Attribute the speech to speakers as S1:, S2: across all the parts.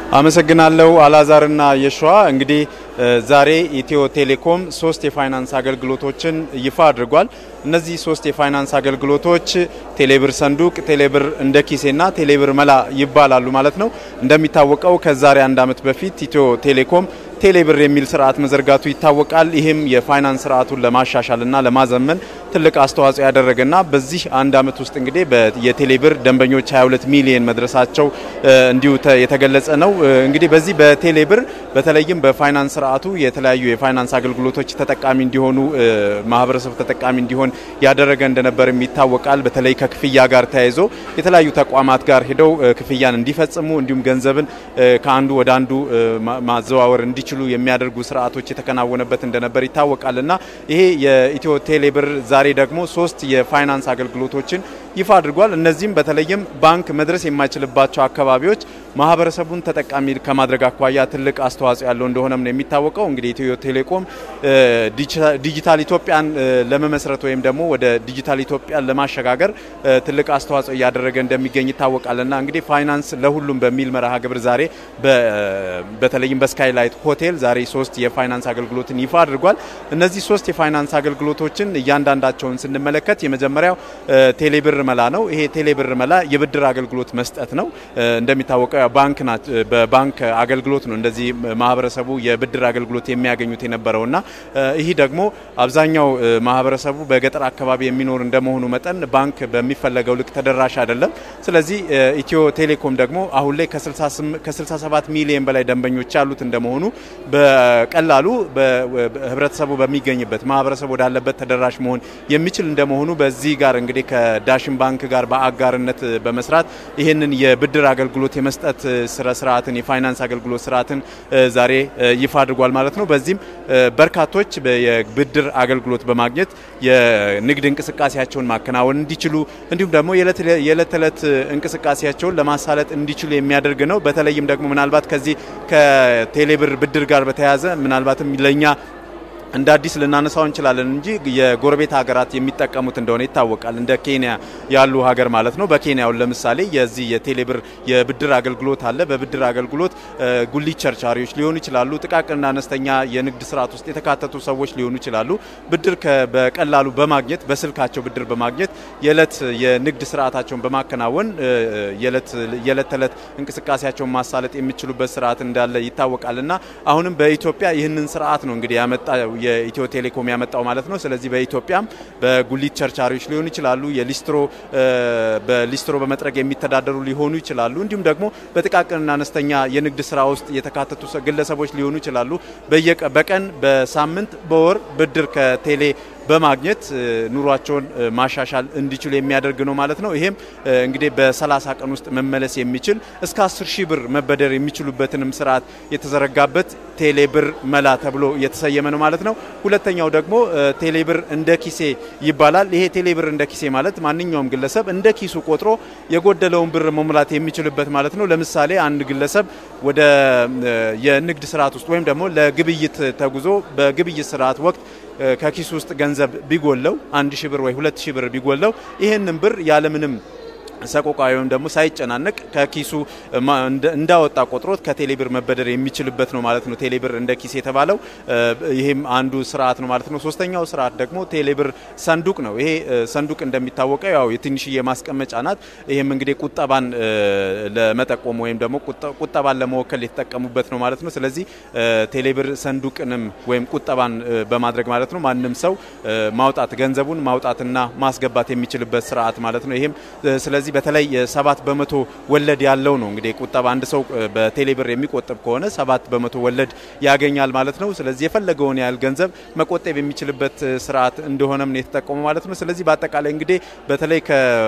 S1: አመሰግናለሁ አላዛርና የሸዋ እንግዲህ ዛሬ ኢትዮ ቴሌኮም ሶስት የፋይናንስ አገልግሎቶችን ይፋ አድርጓል። እነዚህ ሶስት የፋይናንስ አገልግሎቶች ቴሌብር ሰንዱቅ፣ ቴሌብር እንደ ኪሴና ቴሌብር መላ ይባላሉ ማለት ነው። እንደሚታወቀው ከዛሬ አንድ ዓመት በፊት ኢትዮ ቴሌኮም ቴሌብር የሚል ስርዓት መዘርጋቱ ይታወቃል። ይህም የፋይናንስ ስርዓቱን ለማሻሻልና ለማዘመን ትልቅ አስተዋጽኦ ያደረገና በዚህ አንድ ዓመት ውስጥ እንግዲህ የቴሌብር ደንበኞች 22 ሚሊዮን መድረሳቸው እንዲሁ የተገለጸ ነው። እንግዲህ በዚህ በቴሌብር በተለይም በፋይናንስ ስርዓቱ የተለያዩ የፋይናንስ አገልግሎቶች ተጠቃሚ እንዲሆኑ ማህበረሰቡ ተጠቃሚ እንዲሆን ያደረገ እንደነበርም ይታወቃል። በተለይ ከክፍያ ጋር ተያይዞ የተለያዩ ተቋማት ጋር ሄደው ክፍያን እንዲፈጽሙ እንዲሁም ገንዘብን ከአንዱ ወደ አንዱ ማዘዋወር እንዲችሉ የሚያደርጉ ስርዓቶች የተከናወነበት እንደነበር ይታወቃል እና ይሄ የኢትዮ ቴሌብር ዛሬ ደግሞ ሶስት የፋይናንስ አገልግሎቶችን ይፋ አድርጓል። እነዚህም በተለይም ባንክ መድረስ የማይችልባቸው አካባቢዎች ማህበረሰቡን ተጠቃሚ ከማድረግ አኳያ ትልቅ አስተዋጽኦ ያለው እንደሆነም ነው የሚታወቀው። እንግዲህ ኢትዮ ቴሌኮም ዲጂታል ኢትዮጵያን ለመመስረት ወይም ደግሞ ወደ ዲጂታል ኢትዮጵያን ለማሸጋገር ትልቅ አስተዋጽኦ እያደረገ እንደሚገኝ ይታወቃልና እንግዲህ ፋይናንስ ለሁሉም በሚል መርሃ ግብር ዛሬ በተለይም በስካይላይት ሆቴል ዛሬ ሶስት የፋይናንስ አገልግሎትን ይፋ አድርጓል። እነዚህ ሶስት የፋይናንስ አገልግሎቶችን እያንዳንዳቸውን ስንመለከት የመጀመሪያው ቴሌብር መላ ነው። ይሄ ቴሌብር መላ የብድር አገልግሎት መስጠት ነው። እንደሚታወቀው ባንክ በባንክ አገልግሎት ነው እንደዚህ ማህበረሰቡ የብድር አገልግሎት የሚያገኙት የነበረውና ይህ ደግሞ አብዛኛው ማህበረሰቡ በገጠር አካባቢ የሚኖር እንደመሆኑ መጠን ባንክ በሚፈለገው ልክ ተደራሽ አይደለም። ስለዚህ ኢትዮ ቴሌኮም ደግሞ አሁን ላይ ከ67 ሚሊዮን በላይ ደንበኞች ያሉት እንደመሆኑ በቀላሉ ህብረተሰቡ በሚገኝበት ማህበረሰቡ ወዳለበት ተደራሽ መሆን የሚችል እንደመሆኑ በዚህ ጋር እንግዲህ ከዳሽን ባንክ ጋር በአጋርነት በመስራት ይህንን የብድር አገልግሎት የመስጠት ስነ ስርዓትን የፋይናንስ አገልግሎት ስርዓትን ዛሬ ይፋ አድርጓል ማለት ነው። በዚህም በርካቶች የብድር አገልግሎት በማግኘት የንግድ እንቅስቃሴያቸውን ማከናወን እንዲችሉ እንዲሁም ደግሞ የዕለት ተዕለት እንቅስቃሴያቸውን ለማሳለጥ እንዲችሉ የሚያደርግ ነው። በተለይም ደግሞ ምናልባት ከዚህ ከቴሌብር ብድር ጋር በተያያዘ ምናልባትም ለእኛ እንደ አዲስ ልናነሳው እንችላለን እንጂ የጎረቤት ሀገራት የሚጠቀሙት እንደሆነ ይታወቃል። እንደ ኬንያ ያሉ ሀገር ማለት ነው። በኬንያውን ለምሳሌ የዚህ የቴሌብር የብድር አገልግሎት አለ። በብድር አገልግሎት ጉሊት ቸርቻሪዎች ሊሆኑ ይችላሉ። ጥቃቅንና አነስተኛ የንግድ ስርዓት ውስጥ የተካተቱ ሰዎች ሊሆኑ ይችላሉ። ብድር በቀላሉ በማግኘት በስልካቸው ብድር በማግኘት የዕለት የንግድ ስርዓታቸውን በማከናወን የዕለት ተዕለት እንቅስቃሴያቸውን ማሳለጥ የሚችሉበት ስርዓት እንዳለ ይታወቃል እና አሁንም በኢትዮጵያ ይህንን ስርዓት ነው እንግዲህ ያመጣ የኢትዮ ቴሌኮም ያመጣው ማለት ነው። ስለዚህ በኢትዮጵያም በጉሊት ቸርቻሪዎች ሊሆኑ ይችላሉ፣ የሊስትሮ በሊስትሮ በመጥረግ የሚተዳደሩ ሊሆኑ ይችላሉ። እንዲሁም ደግሞ በጥቃቅንና አነስተኛ የንግድ ስራ ውስጥ የተካተቱ ግለሰቦች ሊሆኑ ይችላሉ። በቀን በሳምንት በወር ብድር ከቴሌ በማግኘት ኑሯቸውን ማሻሻል እንዲችሉ የሚያደርግ ነው ማለት ነው። ይሄም እንግዲህ በ30 ቀን ውስጥ መመለስ የሚችል እስከ 10 ሺህ ብር መበደር የሚችሉበትንም ስርዓት የተዘረጋበት ቴሌብር መላ ተብሎ የተሰየመ ነው ማለት ነው። ሁለተኛው ደግሞ ቴሌብር እንደ ኪሴ ይባላል። ይሄ ቴሌብር እንደ ኪሴ ማለት ማንኛውም ግለሰብ እንደ ኪሱ ቆጥሮ የጎደለውን ብር መሙላት የሚችልበት ማለት ነው። ለምሳሌ አንድ ግለሰብ ወደ የንግድ ስርዓት ውስጥ ወይም ደግሞ ለግብይት ተጉዞ በግብይት ስርዓት ወቅት ከኪሱ ውስጥ ገንዘብ ቢጎለው አንድ ሺህ ብር ወይ ሁለት ሺህ ብር ቢጎለው ይህንን ብር ያለምንም ሰቆቃ ወይም ደግሞ ሳይጨናነቅ ከኪሱ እንዳወጣ ቆጥሮት ከቴሌብር መበደር የሚችልበት ነው ማለት ነው። ቴሌብር እንደ ኪስ የተባለው ይህም አንዱ ስርዓት ነው ማለት ነው። ሶስተኛው ስርዓት ደግሞ ቴሌብር ሰንዱቅ ነው። ይሄ ሰንዱቅ እንደሚታወቀው ያው የትንሽዬ ማስቀመጫ ናት። ይህም እንግዲህ ቁጠባን ለመጠቆም ወይም ደግሞ ቁጠባን ለመወከል የተጠቀሙበት ነው ማለት ነው። ስለዚህ ቴሌብር ሰንዱቅንም ወይም ቁጠባን በማድረግ ማለት ነው ማንም ሰው ማውጣት ገንዘቡን ማውጣትና ማስገባት የሚችልበት ስርዓት ማለት ነው። ይህም ስለዚህ በተለይ ሰባት በመቶ ወለድ ያለው ነው እንግዲህ ቁጠባ አንድ ሰው በቴሌብር የሚቆጥብ ከሆነ ሰባት በመቶ ወለድ ያገኛል ማለት ነው። ስለዚህ የፈለገውን ያህል ገንዘብ መቆጠብ የሚችልበት ስርዓት እንደሆነም ነው የተጠቀሙ ማለት ነው። ስለዚህ በአጠቃላይ እንግዲህ በተለይ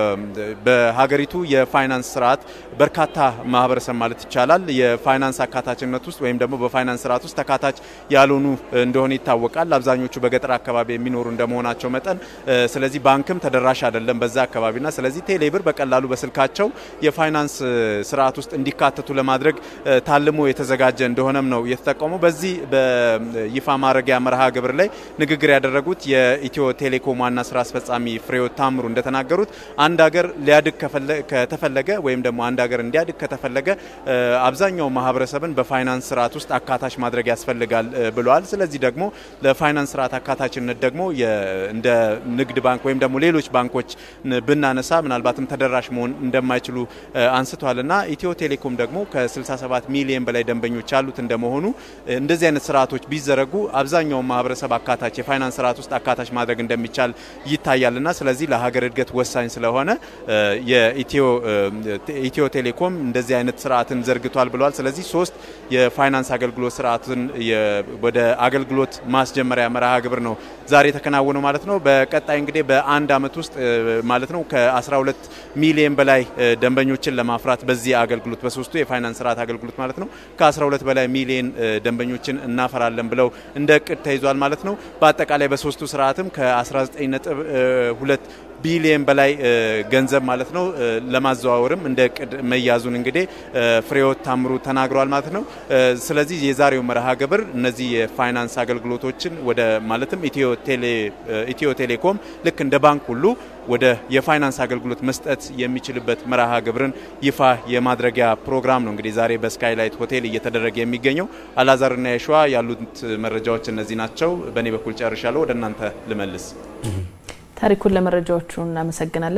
S1: በሀገሪቱ የፋይናንስ ስርዓት በርካታ ማህበረሰብ ማለት ይቻላል የፋይናንስ አካታችነት ውስጥ ወይም ደግሞ በፋይናንስ ስርዓት ውስጥ ተካታች ያልሆኑ እንደሆነ ይታወቃል። አብዛኞቹ በገጠር አካባቢ የሚኖሩ እንደመሆናቸው መጠን ስለዚህ ባንክም ተደራሽ አይደለም በዛ አካባቢና ስለዚህ ቴሌብር በቀላሉ በቀላሉ በስልካቸው የፋይናንስ ስርዓት ውስጥ እንዲካተቱ ለማድረግ ታልሞ የተዘጋጀ እንደሆነም ነው የተጠቀሙ። በዚህ በይፋ ማድረጊያ መርሃ ግብር ላይ ንግግር ያደረጉት የኢትዮ ቴሌኮም ዋና ስራ አስፈጻሚ ፍሬሕይወት ታምሩ እንደተናገሩት አንድ ሀገር ሊያድግ ከተፈለገ ወይም ደግሞ አንድ ሀገር እንዲያድግ ከተፈለገ አብዛኛው ማህበረሰብን በፋይናንስ ስርዓት ውስጥ አካታች ማድረግ ያስፈልጋል ብለዋል። ስለዚህ ደግሞ ለፋይናንስ ስርዓት አካታችነት ደግሞ እንደ ንግድ ባንክ ወይም ደግሞ ሌሎች ባንኮች ብናነሳ ምናልባትም ተደራሽ መሆን እንደማይችሉ አንስቷል እና ኢትዮ ቴሌኮም ደግሞ ከ67 ሚሊዮን በላይ ደንበኞች ያሉት እንደመሆኑ እንደዚህ አይነት ስርዓቶች ቢዘረጉ አብዛኛውን ማህበረሰብ አካታች የፋይናንስ ስርዓት ውስጥ አካታች ማድረግ እንደሚቻል ይታያል እና ስለዚህ ለሀገር እድገት ወሳኝ ስለሆነ የኢትዮ ቴሌኮም እንደዚህ አይነት ስርዓትን ዘርግቷል ብለዋል። ስለዚህ ሶስት የፋይናንስ አገልግሎት ስርዓትን ወደ አገልግሎት ማስጀመሪያ መርሃ ግብር ነው ዛሬ የተከናወነው ማለት ነው። በቀጣይ እንግዲህ በአንድ አመት ውስጥ ማለት ነው ከ12 ሚሊዮን በላይ ደንበኞችን ለማፍራት በዚህ አገልግሎት በሶስቱ የፋይናንስ ስርዓት አገልግሎት ማለት ነው ከ12 በላይ ሚሊዮን ደንበኞችን እናፈራለን ብለው እንደ እቅድ ተይዟል ማለት ነው። በአጠቃላይ በሶስቱ ስርዓትም ከ19.2 ቢሊየን በላይ ገንዘብ ማለት ነው ለማዘዋወርም እንደ እቅድ መያዙን እንግዲህ ፍሬሕይወት ታምሩ ተናግረዋል ማለት ነው። ስለዚህ የዛሬው መርሃ ግብር እነዚህ የፋይናንስ አገልግሎቶችን ወደ ማለትም ኢትዮ ቴሌኮም ልክ እንደ ባንክ ሁሉ ወደ የፋይናንስ አገልግሎት መስጠት የሚችልበት መርሃ ግብርን ይፋ የማድረጊያ ፕሮግራም ነው እንግዲህ ዛሬ በስካይላይት ሆቴል እየተደረገ የሚገኘው። አላዛርና የሸዋ ያሉት መረጃዎች እነዚህ ናቸው። በእኔ በኩል ጨርሻለሁ። ወደ እናንተ ልመልስ።
S2: ታሪኩን ለመረጃዎቹ እናመሰግናለን።